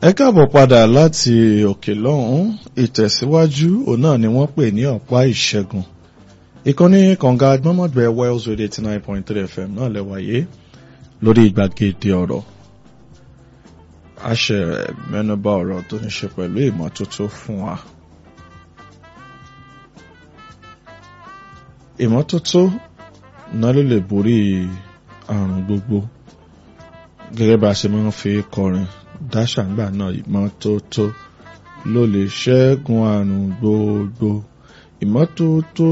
ẹ káàbọ̀ padà láti òkè lọ́hùn ìtẹ̀síwájú òun náà ni wọ́n pè ní ọ̀pá ìṣẹ́gun ìkànnì kànga gbọ́mọ̀gbẹ́ Wales Radio eighty nine point three FM náà lẹ́wàyé lórí ìgbàgede ọ̀rọ̀ a ṣe mẹ́nubà ọ̀rọ̀ tó ní ṣe pẹ̀lú ìmọ́tótó fún wa. ìmọ́tótó náà ló lè borí àrùn gbogbo gẹ́gẹ́ bá a ṣe máa ń fi kọrin dáṣàǹgbà náà ìmọ́tótó ló lè ṣẹ́gun àrùn gbogbo ìmọ́tótó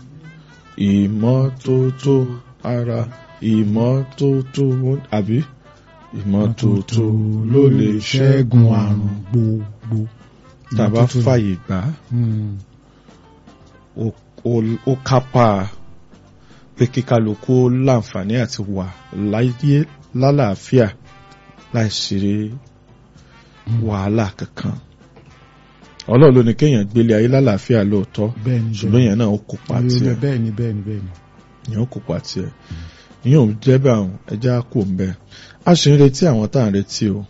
ìmọ́tótó ara ìmọ́tótó àbí ìmọ́tótó ló lè ṣẹ́gun àrùn gbogbo. tàbá fàyè gbà ó kápá pé kíkálukú láǹfààní àti wà láyé lálàáfíà láìsí wàhálà kankan ọlọ́run ló ní kéèyàn gbélé ayé lálàáfíà lóòótọ́ bẹ́ẹ̀ni ṣùgbọ́n èèyàn náà ó kópa tiẹ̀ bẹ́ẹ̀ni bẹ́ẹ̀ni bẹ́ẹ̀ni. èèyàn ó kópa tiẹ̀ ìyẹn ò jẹ́ bá àwọn ẹja kò ń bẹ a ṣe ń retí àwọn tá à ń retí o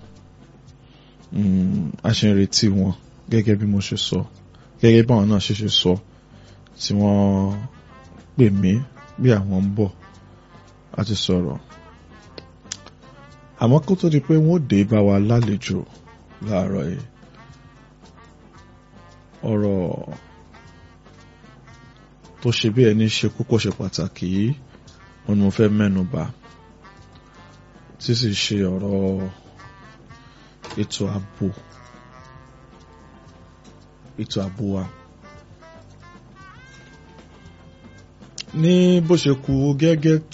a ṣe ń retí wọn gẹ́gẹ́ bí mo ṣe sọ gẹ́gẹ́ bí àwọn náà ṣe ṣe sọ tí wọ́n pè mí bí àwọn ń bọ̀ a ti sọ̀rọ̀ àmọ́ kó tó di pé wọ́n dé bá wa lálejò láàárọ̀ yìí ọ̀rọ̀ tó ṣe bí ẹni ṣe kókó ṣe pàtàkì yìí wọn ni mo fẹ́ mẹ́nu bà tí sì ṣe ọ̀rọ̀ ètò ààbò ètò ààbò wa ní bó ṣe kù gẹ́gẹ́